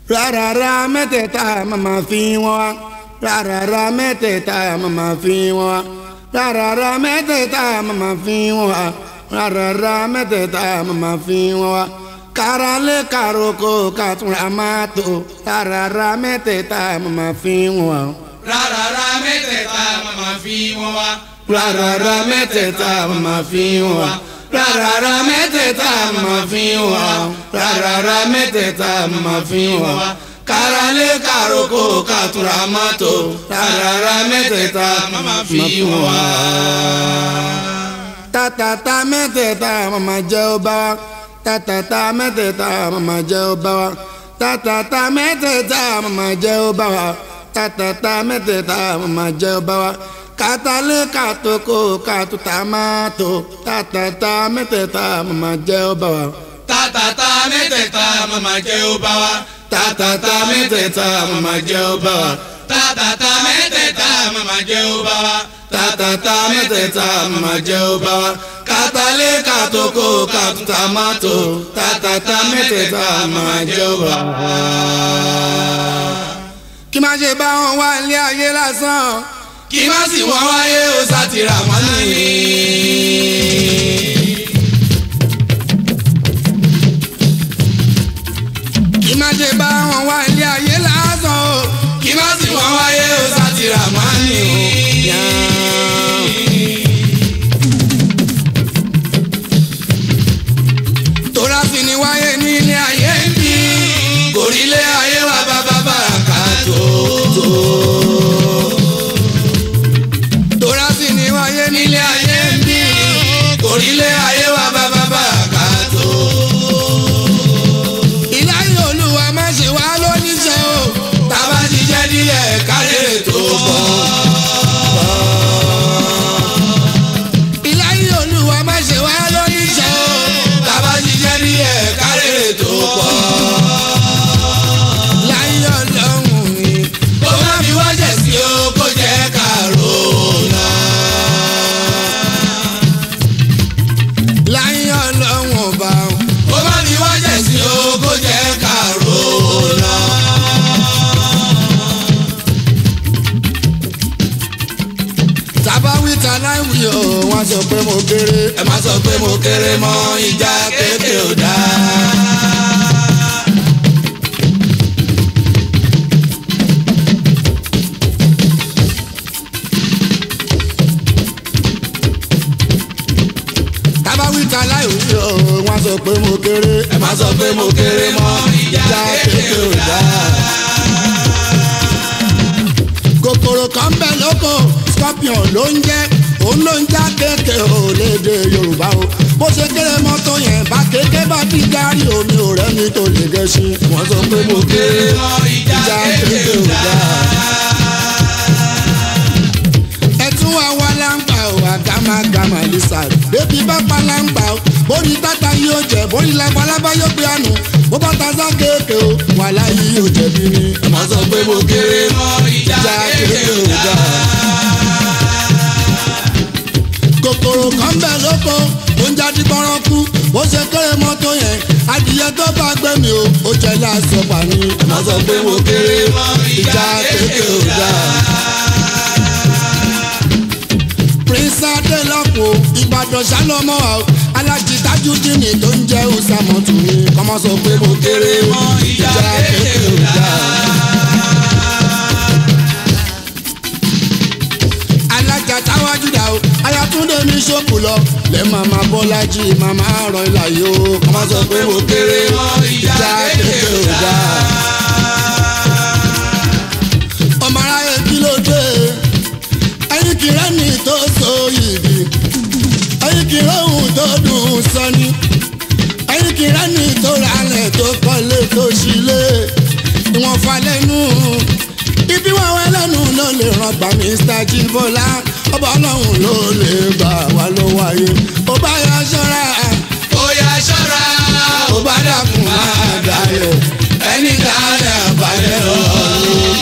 rárá mẹ́tẹ̀ẹ̀ta màmá fi wọ́n wá rárá mẹ́tẹ̀ẹ̀ta màmá fi wọ́n wá rárá mẹ́tẹ̀ẹ̀ta màmá fi wọ́n wá rárá mẹ́tẹ̀ẹ̀ta màmá fi wọ́n wá kárálé károkò kàtúrà máa tó rárá mẹ́tẹ̀ẹ̀ta màmá fi wọ́n wá. rárá mẹ́tẹ̀ẹ̀ta màmá fi wọ́n wá. rárá mẹ́tẹ̀ẹ̀ta màmá fi wọ́n wá rárá mẹ́tẹ̀ẹ̀ta màmá fi wọ́n wá rárá mẹ́tẹ̀ẹ̀ta màmá fi wọ́n wá kárálé károkò kàtúrà máa tó rárá mẹ́tẹ̀ẹ̀ta màmá fi wọ́n wá. tàtàtà mẹ́tẹ̀ẹ̀ta màmá jẹ́ ó bá wa tàtàtà mẹ́tẹ̀ẹ̀ta màmá jẹ́ ó bá wa tàtàtà mẹ́tẹ̀ẹ̀ta màmá jẹ́ ó bá wa tàtàtà mẹ́tẹ̀ẹ̀ta màmá jẹ́ ó bá wa kátàlé kàtókò kàtútà máa tó tàtàtà mẹ́tẹ̀ẹ̀ta màmá jẹ́ ó bá wa. tàtàtà mẹ́tẹ̀ẹ̀ta màmá jẹ́ ó bá wa. tàtàtà mẹ́tẹ̀ẹ̀ta màmá jẹ́ ó bá wa. tàtàtà mẹ́tẹ̀ẹ̀ta màmá jẹ́ ó bá wa. tàtàtà mẹ́tẹ̀ẹ̀ta màmá jẹ́ ó bá wa. kátàlé kàtókò kàtútà máa tó tàtàtà mẹ́tẹ̀ẹ̀ta màmá jẹ́ ó bá wa. kí má ṣe bá wọn wá ilé ayé lásán kí má sì wọ́n wáyé ó sátìrà mọ́nà ni. kí má ṣe bá wọn wá ilé ayé lásán o. kí má sì wọ́n wáyé ó sátìrà mọ́nà ni. tóra fi ni wáyé ní ilé ayé ń bí. kòrílé ayé wa bàbá bàràkà tó. tóra fi ni wáyé ní ilé ayé ń bí. kòrílé ayé wa bàbá bàràkà tó. ìláyé olúwa má ṣe wá lóníṣẹ́ o. tábà jíjẹ́ díẹ̀ kárẹ̀ tó pọ̀. ìláyé olúwa má ṣe wá lóníṣẹ́ o. tábà jíjẹ́ díẹ̀ kárẹ̀ tó pọ̀. láyé ọlọ́run ni. kó má fi wájẹ̀ sí o kó jẹ́ kàró náà. láyé ọlọ́run ọba o. kó má fi wájẹ̀ sí o kó jẹ́ kàró náà. tàbáwí ta láìwí o wọ́n sọ pé mo kéré. ẹ má sọ pé mo kéré mọ́ ìjà kéèké ò dáa. tàbáwí ta láìwí o wọ́n sọ pé mo kéré. ẹ má sọ pé mo kéré mọ́ ìjà kéèké ò dáa. kòkòrò kan bẹ lóko scorpion ló ń jẹ òun ló ń já kéèké ò léde yorùbá o bó ṣe kéré mọ́tò yẹn bá kéèké bá ti dárí omi ò rẹ́ni tó lè gẹ̀ẹ́sì wọ́n sọ pé mo kéré mọ́ ìjà já kéèké kéèké ò ò dáa. dáa. ẹtún wa wá láǹgbà ò àgàmàgàmà lisa bébí bá pa láǹgbà ò bórí tata yóò jẹ bórí labalábá yóò gbé àánú bó bá ta sá kéèké o wàhálà yìí yóò jẹ̀bi ni. ẹ má sọ pé mo kéré mọ́ ìjà já kéèké kéèké ò ò dáa. dáa. kòkòrò kan bẹ̀ lóko ó ń jáde gbọ́rọ́ kú bó ṣe kéré mọ́tò yẹn adìyẹ tó bá gbé mi o ó jẹ́ láàṣọ pàní. ẹ má sọ pé mo kéré mọ́ ìjà kéèké ò dáa. prince adelọ́pọ̀ ìbàdàn ṣálọ́mọ́ wa o alájí tajudini tó ń jẹ́ ọ̀sàmọ̀tò mi kọ́mọ́ sọ pé mo kéré mọ́ ìjà kéèké ò dáa. alájà táwájú dà o ayatúndé mi ṣòkù lọ lẹ màmá bọ́lájì màmá ràn ilà yìí o kọ́mọ́ sọ pé mo kéré mọ́ ìjà kéèké ò dáa. ọmọ aráyé kí ló dé ẹyin kì í rẹ́ni tó so yìí ẹyin kì í rẹ́hùn tó dùn sọ́ni ẹyin kì í rẹ́ni tó ralẹ̀ tó kọ́lé tó ṣílé ìwọ̀n falẹ́nu ibi wọn wẹ lẹ́nu ló lè ràn gbà Mr. Jíbọ́lá ọba ọlọ́run ló lè gbà wá ló wáyé ó bá yọ ṣọ́ra ó yá ṣọ́ra ó bá dàkún máa dayọ̀ ẹni dáadáa balẹ̀ ọ̀run.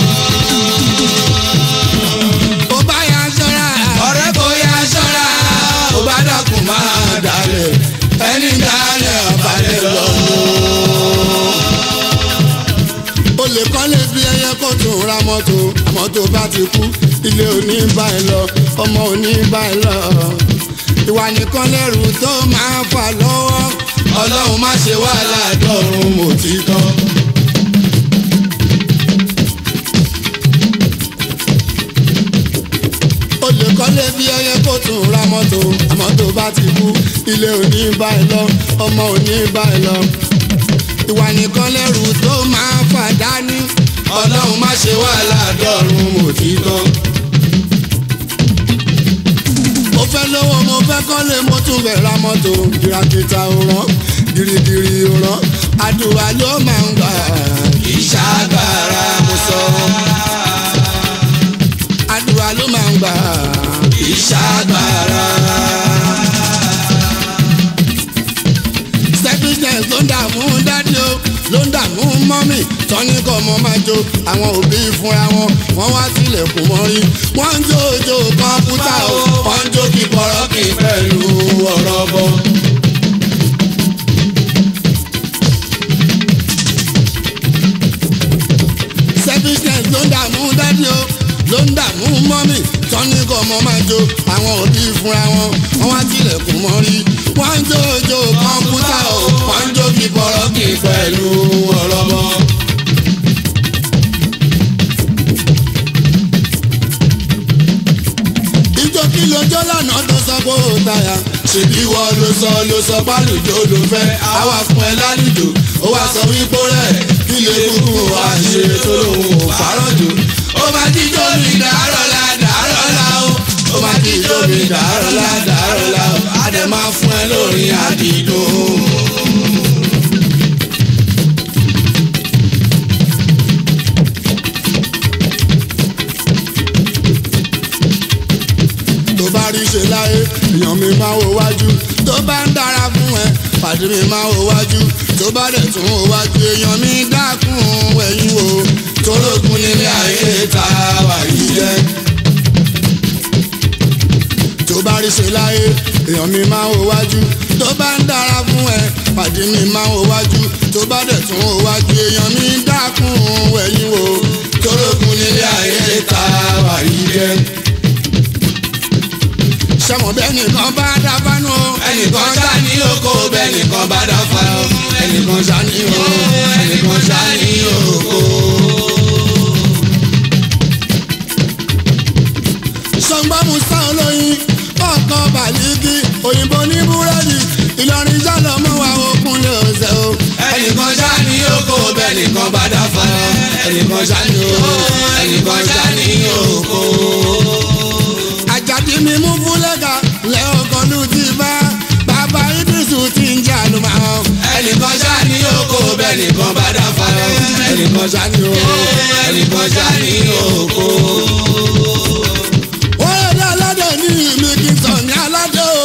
ó bá yọ ṣọ́ra ọ̀rẹ́ kò yá ṣọ́ra ó bá dàkún máa dalẹ̀ ẹni dáadáa balẹ̀ ọ̀run. lè kọ́lé bí ẹyẹ kó tún ra mọ́tò àmọ́ tó bá ti kú ilé òní bá ẹ lọ ọmọ òní bá ẹ lọ ìwà nìkan lẹ́rù tó máa fà lọ́wọ́ ọlọ́run má ṣe wá ládọ́run mo ti tán. o lè kọ́lé bí ẹyẹ kó tún ra mọ́tò àmọ́ tó bá ti kú ilé òní bá ẹ lọ ọmọ òní bá ẹ lọ ìwà nìkan lẹ́rù tó máa fà dání ọlọ́run má ṣe wá ládọ́run mo ti tán. mo fẹ́ lówó mo fẹ́ kọ́lé mo tún fẹ́ ra mọ́tò kìràkìtà òràn gírígírí òràn àdúrà ló máa ń gbà ìṣàgbára mo sọ àdúrà ló máa ń gbà ìṣàgbára. selfishness ló ń dààmú dádì o ló ń dààmú mọ́mì tọ́ni kọ́ ọmọ máa jó àwọn òbí fúnra wọn wọ́n wá sílẹ̀kùn mọ́rí wọ́n ń jó ojú kọ́mpútà o wọ́n ń jó kí bọ̀rọ̀ kí pẹ̀lú ọ̀rọ̀ bọ̀. selfishness ló ń dààmú dádì o ló ń dààmú mọ́mì tọ́ni kọ́ ọmọ máa jó àwọn òbí fúnra wọn wọ́n wá sílẹ̀kùn mọ́rí wọ́n ń jó ojú kọ́mpútà o wọ́n ń jó kí bọ̀rọ̀ kí pẹ̀lú ọ̀rọ̀ bọ̀. ìjọ kí lójó lánàá tó sọ pé ó tayà ṣèbí wọ́n ló sọ ló sọ pálùjọ ló fẹ́ àwa fún ẹ lálùjọ ó wá sọ wípé rẹ̀ kí lè kúkú wá ṣe tó lòun ò fárọ̀ jù. ó máa jíjó mi dàárọ̀ la dàárọ̀ la o ó máa jíjó mi dàárọ̀ la dàárọ̀ la o á dẹ̀ máa fún ẹ lórí àdìdùn. tó bá rí ṣe láyé èèyàn mi máa wo wájú tó bá ń dára fún ẹ pàdé mi máa wo wájú tó bá dẹ̀ tún wo wájú èèyàn mi dákun ẹ̀yìn wo torógun nílé ayé ta wà yìí jẹ́. tó bá rí ṣe láyé èèyàn mi máa wo wájú tó bá ń dára fún ẹ pàdé mi máa wo wájú tó bá dẹ̀ tún wo wájú èèyàn mi dákun ẹ̀yìn wo torógun nílé ayé ta wà yìí jẹ́. sẹ́wọ̀n bẹ́ẹ̀ nìkan bá dábánú o ẹnìkan ṣá ní oko bẹ́ẹ̀ nìkan bá dáfa o ẹnìkan ṣá ní o ẹnìkan ṣá ní oko. sọgbàmù sáwọn lóyin ọkọ bàlíkì òyìnbó ní búrẹ́dì ìlọrin jálọ mọ́ wa òkun lè ọ̀sẹ̀ o. ẹnìkan ṣá ní oko bẹ́ẹ̀ nìkan bá dáfa o ẹnìkan ṣá ní o ẹnìkan ṣá ní oko. àjàdí mi mú fúlẹ́gà lẹ́ọ̀kan ló ti bá bàbá idrisu ti ń jà ló máa hàn. ẹnìkan ṣá ní oko bẹ́ẹ̀ nìkan bá dáfa o ẹnìkan ṣá ní o ẹnìkan ṣá ní oko. wọ́n lè dá aládé ní ìlú kí n sọ ní aládé o.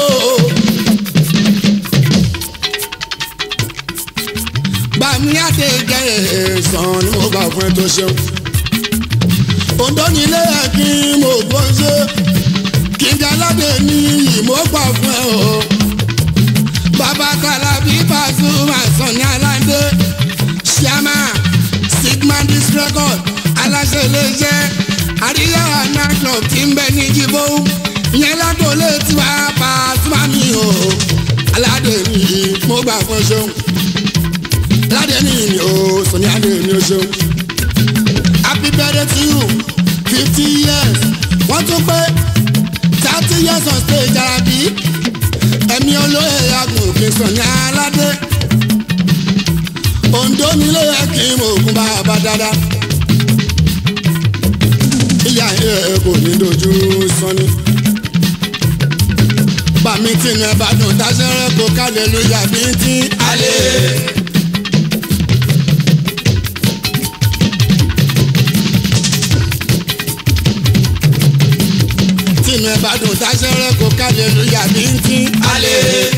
bàmí àti ìjẹ èèsàn ni mo gbà fún ẹ tó ṣeun. òǹdó nílé ẹ kí mo bọ́ ṣe kí n jẹ aládé ní ìmọ̀ gbà fún ẹ o. bàbá Kalabi Pasuma sọ ní aládé ṣíàmà sigma disc record aláṣẹ iléeṣẹ́ àríyá àná club tí ń bẹ ní jíbó ìyẹn lágbóolé tiwa Pasuma mi o aládé mi mo gbà fún ṣeun aládé mi ni o sọ ní adé mi o ṣeun happy birthday to you fifty years wọ́n tún pé thirty years on stage Arabi ẹ̀mí olóyè agùn kì í sọ ní aládé Oǹdó nílé yẹ kí n mọ̀ ògùn bàbá dáadáa ilé ayé ẹ kò ní dojú sọ́ni. bàmí tìǹú ẹ bá dùn dáṣẹ́rẹ́ kó kálẹ̀ lóyà bí tí. alẹ́. tìǹú ẹ bá dùn dáṣẹ́rẹ́ kó kálẹ̀ lóyà bí tí. alẹ́.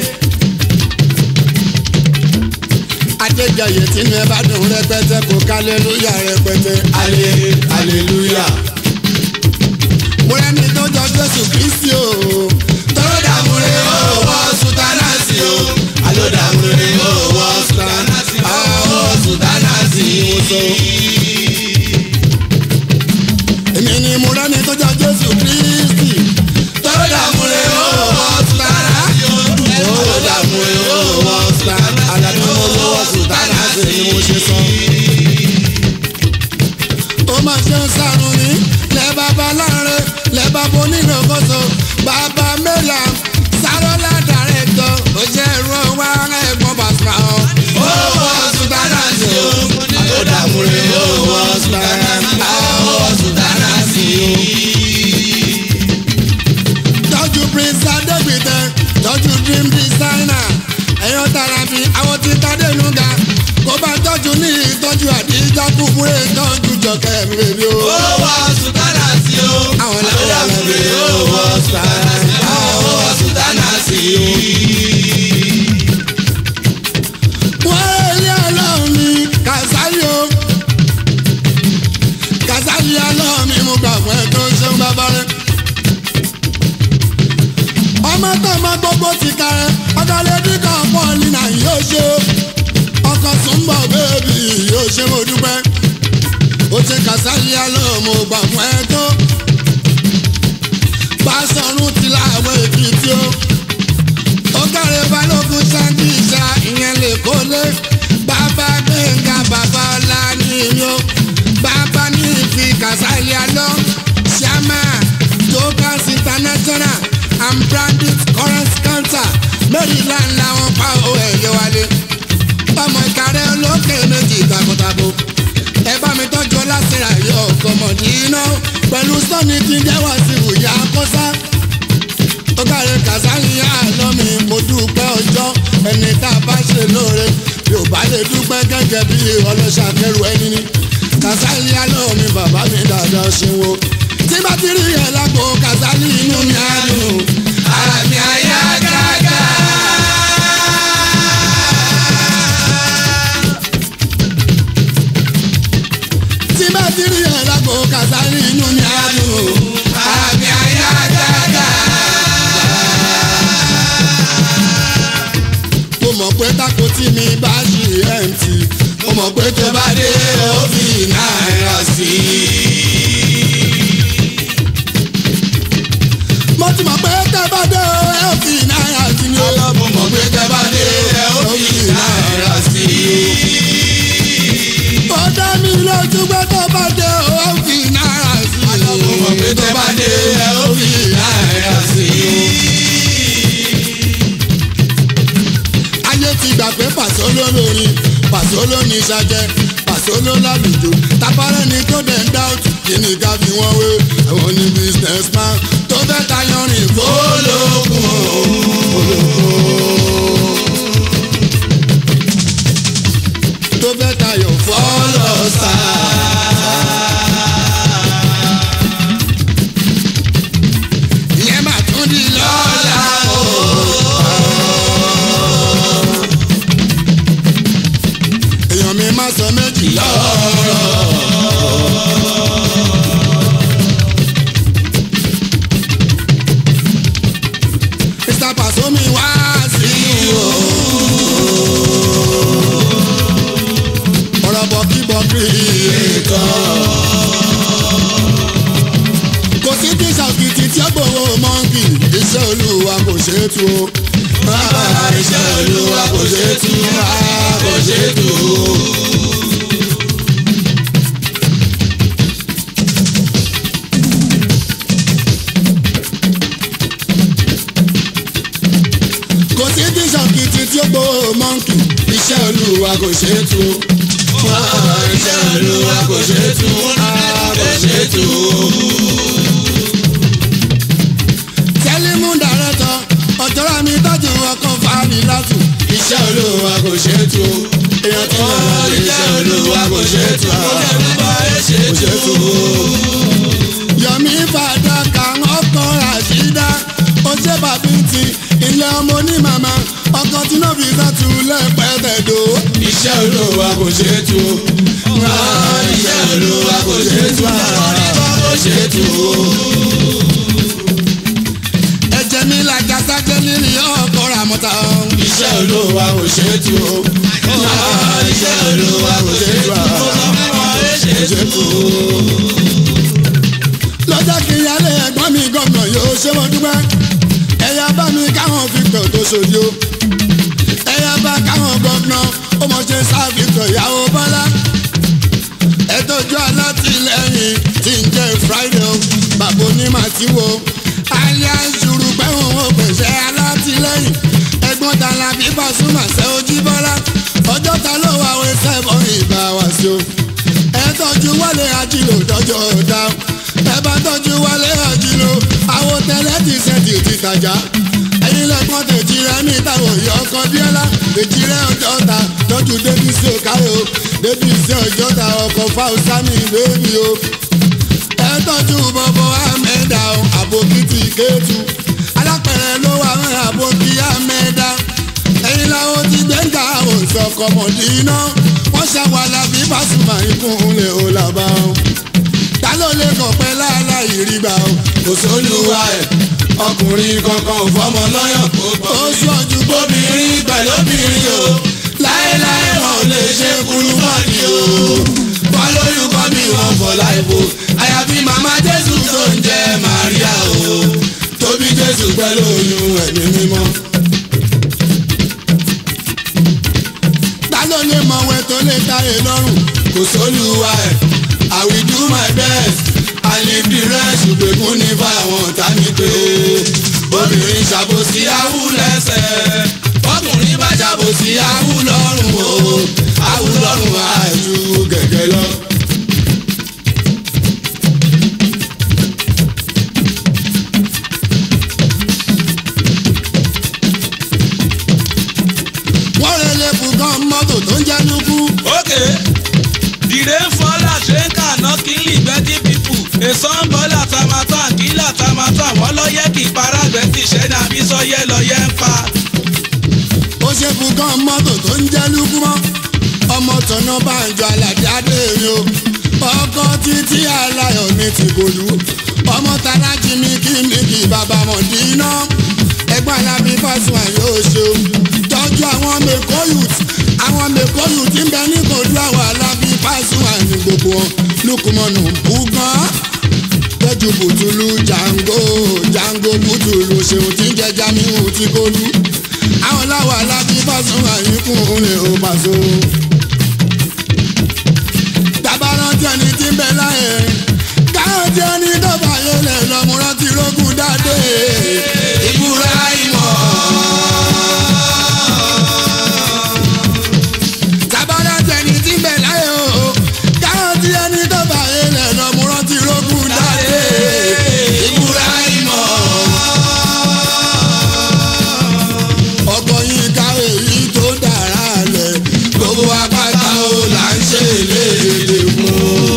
adéjọyè tìǹú ẹ bá dùn rẹpẹtẹ kó kálẹ̀ lóyà rẹpẹtẹ. alẹ́ hallelujah. mo rẹ́ni tó jọ Jésù Kristi o. tọ́rọ dàmúre ó wọ́ sùtánàsì o. àlọ́ dàmúre ó wọ́ sùtánàsì ó wọ́ sùtánàsì. ṣe ń sàrùn ní lẹ́ bàbá láre lẹ́ bàbá onínàkóso bàbá mẹ́la sárọ́lá dàrẹ́tọ̀ ó jẹ́ ẹ̀rọ wá ẹ̀gbọ́n bàtà ọ́. owó sùtánà sí o àtọ́dàmúre owó sùtánà owó sùtánà sí o. tọ́jú prince adébìtẹ tọ́jú dream designer ẹ̀yọ́ tàràfi àwọn tí tádénúgà kó bá tọ́jú ní ìtọ́jú àdíjà kúkúrẹ́ tọ́jú jọkẹ́ mi bèbí o. owó sùtánà sí o Àwọn làwọn àtọ́dàmúre owó sùtánà owó sùtánà sí o. wọ́n ilé ọlọ́run ní kàsálí o kàsálí ọlọ́run mi mú gbà fún ẹ tó ń ṣeun bàbá rẹ. ọmọ tó ọmọ gbogbo ti ka ẹ ọdọlẹ́bí kan pọ̀ nínà yóò ṣe o ọkọ̀ túnbọ̀ bẹ́ẹ̀bì yóò ṣe mo dúpẹ́ ó ti kàsálí ọlọ́run mo gbà fún ẹ tó bá sọ̀rùn ti láwọn èkìtì o ó kàrẹ́ balógun sáńdì ìṣá ìyẹn lè kó lé bàbá gbẹ̀ngà bàbá ọ̀la ní ìyó bàbá ní ìfi kàsálí alọ́ ṣàmà jokers international and branded current counter maryland làwọn pa owó ẹ̀yẹ wálé ọmọ ìkàrẹ́ olókè méjì takotabo ẹ bá mi tọ́jú ọlásìrà yọ ọkọ̀mọ̀dé iná pẹ̀lú sọ́ni tí ń jẹ́wọ́ sí ìwòyà kọ́sá ó káre kàsálí àlọ́mi mo dúpẹ́ ọjọ́ ẹni tá a bá ṣe lóore yóò bá lè dúpẹ́ gẹ́gẹ́ bí ọlọ́ṣà kẹrù ẹni ní kàsálí àlọ́mi bàbá mi dáadáa ṣe wo tí bá ti rí ẹ lágbo kàsálí inú mi á dùn ara mi àyà gágá. tí bá ti rí ẹ lágbo kàsálí inú mi á dùn ara mi àyà gágá. mo mọ̀ pé tako tí mi bá ṣì mt mo mọ̀ pé tó tó bá dé ó fi náírà sí mo ti mọ̀ pé tẹ́ bá dé o ẹ ò fi náírà sí ni o. mo mọ̀ pé tẹ́ bá dé ó fi náírà sí ó dá mi lójú pé tó bá dé o ẹ ò fi náírà sí i. mo mọ̀ pé tẹ́ bá dé ó fi náírà sí ayé ti gbà pé pàṣẹ olórin pàṣẹ olórin ìṣàjẹ pàṣẹ olólàlùjọ tabarẹ ni tó dẹ̀ ń dá òtún kí ni ká fi wọ́n wé àwọn ní business man tó fẹ́ tayọ rìn fó. olókun tó fẹ́ tayọ fọ́. ọlọ́sà ìyẹn mà tún di lọ́la o. èèyàn mi má sọ méjì lọ́rọ̀. Mr. Pasomi wá sí o. ọ̀rọ̀ bọ̀kíbọ̀kí kan. kò sí tí ṣàkìtì tí ó gbòòrò mọ́ǹkì iṣẹ́ olúwa kò ṣeé tú o. bàbá iṣẹ́ olúwa kò ṣe é tú kò ṣe é tú. kò sí tí ṣàkìtì tí ó gbòòrò mọ́ǹkì iṣẹ́ olúwa kò ṣeé tú o. bàbá iṣẹ́ olúwa kò ṣe é tú kò ṣe é tú. tẹ́límù dàrẹ́tọ̀ ọ̀jọ́ra mi tọ́jú ọkọ̀ fàánì látù. iṣẹ́ olúwa kò ṣe é tú. èèyàn tí wọ́n Ọ̀rọ̀ lè iṣẹ́ ṣe olúwa kò ṣe é tú. Olúwa ẹ ṣe é tú. yọ̀mí fàdákà ọkọ̀ ràṣídá ó ṣe bàbí ti ilé ọmọ onímàmá ọkọ̀ tí náà fi sátú lẹ́pẹ̀ẹ́tẹ̀dọ̀. Iṣẹ́ olúwa kò ṣe é tú. Ọ̀rọ̀ iṣẹ́ olúwa kò ṣe é tú. Kò ṣe é tú. ẹ̀jẹ̀ mi làjà sájẹ́ nílì ọkọ̀ ràmọ́ta. Iṣẹ́ olúwa kò ṣe é tú. Ọ̀rọ̀ iṣẹ́ olúwa kò ṣe é tú. Kò ṣe é tú. lọ́jọ́ kìíyálé ẹ̀gbọ́n mi gọ́nà yóò ṣe wọ́n dúpẹ́. ẹ̀yà bá mi káwọn Victor tó ṣòdì o. ẹ̀yà bá káwọn gọ́nà ó mọ̀ ṣe sá Victor ìyàwó Bọ́lá. ẹ̀tọ́jú alátìlẹ́yìn wàsíwò alias jùrùpẹ́ òun ò pèsè alátìlẹ́yìn ẹ̀gbọ́n tala bí Pasuma ṣe ojú bọ́lá ọjọ́ ta ló wà wẹ́ sẹ́fọ̀n ìbá wá sí o ẹ tọ́jú wálé ajílò dọ́jọ́ ọ̀dà ẹ bá tọ́jú wálé ajílò àwọn tẹ́lẹ̀ ti ṣẹ́ẹ̀tì ti tàjà ẹ̀yin lẹ́gbọ́n tèjì rẹ ní ìtàwọn ìyá ọkọ bíọ́lá tèjì rẹ ọjọ́ ta tọ́jú débi sí òkàrẹ́ o débi sí ọjọ́ ta ọkọ̀ fáwùsámì bébí o ẹ tọ́jú bọ́bọ́ amẹ́dá o àbòkìtì kéétu alápẹ̀rẹ̀ ló wà wọn àbòkì amẹ́dá ẹ̀yin làwọn ti gbẹ̀ngà òsọkọmọdé iná wọ́n ṣàwàlà bí Pasuma ìkúnlẹ̀ ò làbà o ta ló lè kàn pẹ́ láàláì rí gbà o kò sólùwà ẹ̀ ọkùnrin kankan ò fọmọ lọ́yàn kó bọ̀ ó sọ̀jú obìnrin pẹ̀lú obìnrin o láéláé wọn ò lè ṣe kúrú mọ́ni o wọn lóyún kọ́ mi wọn bọ̀ láìpò àyàfi màmá jésù tó ń jẹ́ màríà o tóbi jésù pẹ̀lú oyún ẹ̀mí mímọ́. ta ló lè mọ̀wẹ́ tó lè táyé lọ́rùn kò sólùwà ẹ̀ I will do my best I live the rest ṣùgbẹ́kún ní fáwọn ọ̀tá mi pé obìnrin ṣàbòsí awú lẹ́sẹ̀ ọkùnrin bá ṣàbòsí awú lọ́rùn o awú lọ́rùn àìjú gẹ̀gẹ́ lọ. wọ́n rẹ̀ lè fún kan mọ́tò tó ń jẹ́ lukú Okay. The rain fall as rain cannot kill the dirty people. A sun ball at Tamatan, kill at Tamatan. Wọ́n lọ yẹ kí paragbẹ́ ti ṣẹ́ ní àbísọ́yẹ́ lọ yẹ ń pa. ó ṣe fún kan mọ́tò tó ń jẹ́ lukú mọ́ ọmọ tọ̀nà banjo aládé adéèrè o ọkọ títí aláyọ̀ ní tìgòlú ọmọ tàlájì mi kí ni kí bàbá mọ̀dínà ẹgbẹ́ alábí Pasuma yóò ṣe o tọ́jú àwọn mẹ́kọ́ youth àwọn mẹ́kọ́ youth ń bẹ ní kòdú àwọn alábí Pasuma ní gbogbo wọn lukumọ̀nù bùgán tẹ́jú bùtùlù jango jango bùtùlù ṣeun tí ń jẹ jamiu tí kò lù àwọn láwọ alábí Pasuma yìí kún un lè ó pàṣọ. tabaran tí ẹni tí ń bẹ láyé káwọn tí ẹni tó bá yẹ lẹ lọmúrán ti rógùn dáadé. ìbúra ìmọ̀ tabaran tí ẹni tí ń bẹ láyé o káwọn tí ẹni tó bá yẹ lẹ lọmúrán ti rógùn dáadé. ìbúra ìmọ̀ ọkọ yín káwé yìí tó dára lẹ gbogbo apáta o là ń ṣe léde fún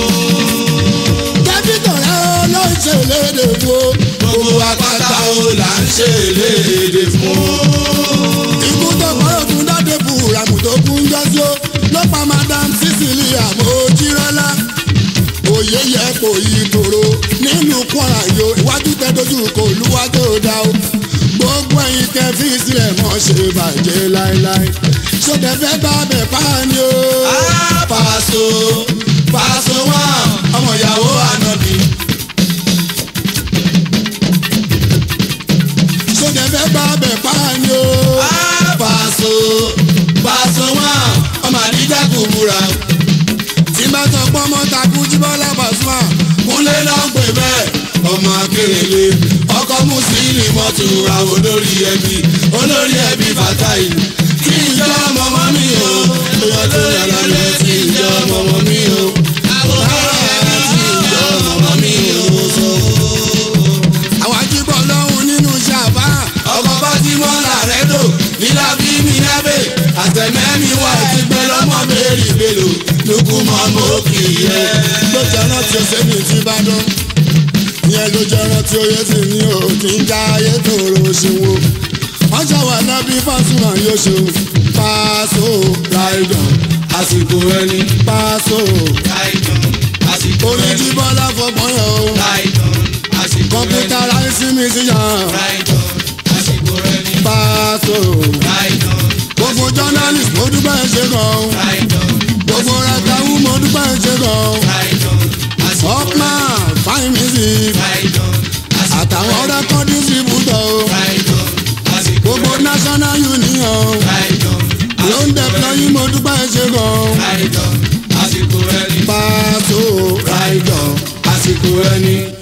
dókítà rẹ ló ń ṣe léde wo gbogbo apáta o là ń ṣe léde fún. ikú tó kọ́rọ̀ tún dáde fúramù tó kún jọ́sí ó ló pa madam Cecilia Mojírọ́lá òye yẹ kò yí tòrò nínú Kwara yo iwájú tẹ dojú kò lúwa tó dá o gbogbo ẹ̀yin tẹ fi sílẹ̀ mọ́ ṣe bàjẹ́ láéláé ṣọdẹ fẹ́ bá bẹ̀ pa ni o. Ah, Paso Paso wá ọmọ ìyàwó ànábì. ṣọdẹ fẹ́ bá bẹ̀ pa ni o. Ah, Paso Paso wá ọmọ àdíjà kò múra. tí bá sọ pé ọmọ takú Jíbọ́lá Pasuma Kúnlé náà ń pè bẹ́ẹ̀ ọmọ akérèlé ọkọ mùsùlùmí mọ́tò àwọn olórí ẹbí olórí ẹbí Fatai kí ìjọ mọ́mọ́ mi o èèyàn tó yàrá lẹ kí ìjọ mọ́mọ́ mi o. Rárá, kí ìjọ mọ́mọ́ mi o. àwọn ajíbọ̀ lọ́hùn nínú ṣàbá ọkọ̀ bá ti mọ́ làrẹ́ dò nílá bí mi lábẹ́ àtẹ̀mẹ́mi wà ti pẹ́ lọ́mọ bẹ́ẹ̀rì bẹ́lò lókun mọ́ mọ́ kì í yẹ. ló jẹ́ rántí ọ̀sẹ̀ mi ti bá dán ìyẹn ló jẹ́ rántí oyè tí mi ò kí ń já ayé tòrò ṣòwò wọ́n ṣàwà lábí Pasuma yóò ṣe o Paso Ráìdàn àsìkò ẹni. Paso Ráìdàn àsìkò orí ẹni. Jíbọ́lá fọgbọ́n yẹn o Ráìdàn àsìkò ẹni. kọ̀mpútà láìsí mi sí yàn Ráìdàn àsìkò ẹni. Paso Ráìdàn gbogbo journalist mo dúpẹ́ ṣe gan o Ráìdàn gbogbo rẹ̀kẹ̀wù mo dúpẹ́ ṣe gan o Ráìdàn àsìkò ẹni. Upman fine music Ráìdàn àsìkò àtàwọn rẹ́kọ̀d distributor o. Ráìdàn àsìkò gbogbo national union Ráìdàn ló ń dẹ̀pẹ́ mo dúpẹ́ ṣe gan. Ráìdàn àsìkò ẹni. Paso Ráìdàn àsìkò ẹni.